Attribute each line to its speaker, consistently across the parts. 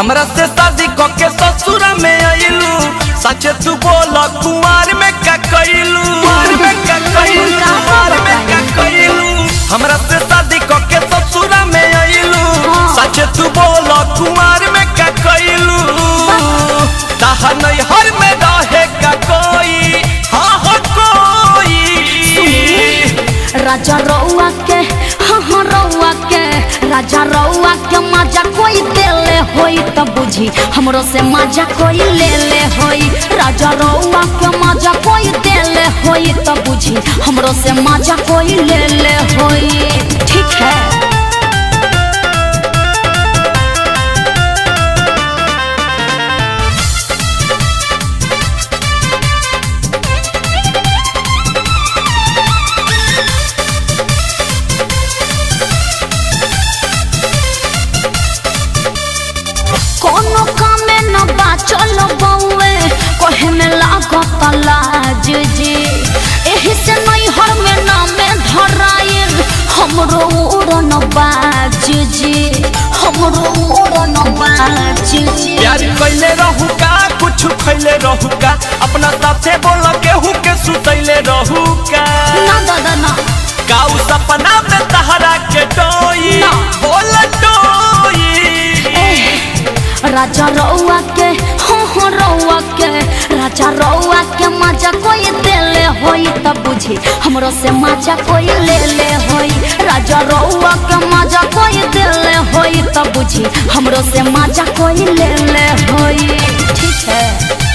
Speaker 1: हमरा से शादी क के ससुरा में आइलू सच तू बोल कुमार में का कइलू कुमार में का कइलू कुमार में का कइलू हमरा से शादी क के ससुरा में आइलू सच तू बोल कुमार में का कइलू ताहा नहीं हर में रहे का कोई हाँ हो कोई
Speaker 2: राजा रउआ के हाँ हाँ रउआ के राजा रउआ के मजा कोई देले होई त बुझी हमरो से मजा कोई ले ले होई राजा रउआ के मजा कोई देले होई त बुझी हमरो से मजा कोई ले ले होई ठीक है कोनो कामे न बाचल बउए कहे में लागत लाज जी एही से नहीं हर में नामे धराइल हमरो उड़न बाज जी हमरो उड़न बाज जी
Speaker 1: प्यार कैले रहू का कुछ खैले रहू का अपना साथे बोल केहू के सुतैले रहू का
Speaker 2: ना दादा ना
Speaker 1: काऊ सपना में तहरा के डोई
Speaker 2: ना।
Speaker 1: बोल डोई
Speaker 2: राजा रउआ के हो हो रउआ के राजा रउआ के मजा कोई देले होई त बुझी हमरो से मजा कोई ले ले होई राजा रउआ के मजा कोई देले होई त बुझी हमरो से मजा कोई ले ले होई ठीक है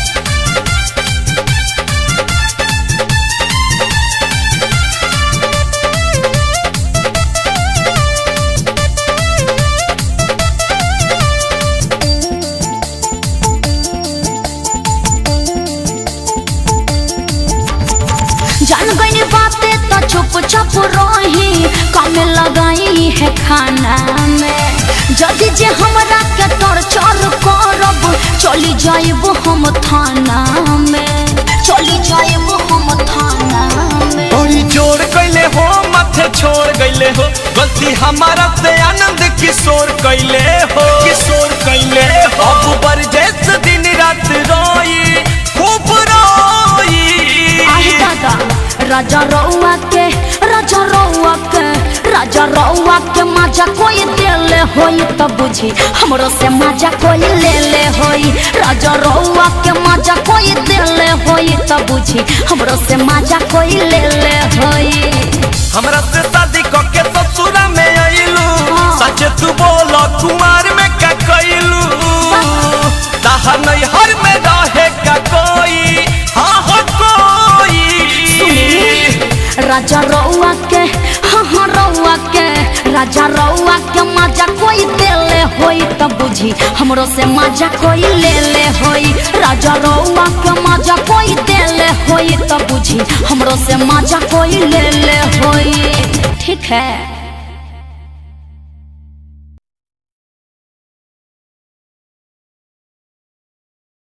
Speaker 2: जान गई बातें तो चुप चुप रही कम लगाई है खाना में जदि जे हमरा के टॉर्चर करब चली जाइब हम थाना में चली जाइब हम थाना में
Speaker 1: बड़ी जोर कैले हो माथे छोड़ गईले हो गलती हमारा से आनंद किशोर कैले हो किशोर कैले हो अब बरजेस दिन रात रोई खूब रोई
Speaker 2: आही दादा राजा रउआ के राजा रउआ के राजा रउआ के मजा कोई देले होई त बुझी हमरो से मजा कोई ले ले होई राजा रउआ के मजा कोई देले होई त बुझी हमरो से मजा कोई ले ले होई
Speaker 1: हमरा से शादी क के ससुरा में आइलू
Speaker 2: हाँ।
Speaker 1: सच तू बोल कुमार में का कइलू ताहा नहीं हर में रहे का कोई हाँ हो कोई
Speaker 2: राजा रउआ के हाँ हाँ रउआ के राजा रउआ के मजा कोई देले होई त बुझी हमरो से मजा कोई ले ले होई राजा रउआ के मजा कोई देले होई त बुझी हमरो से मजा कोई ले ले होई ठीक है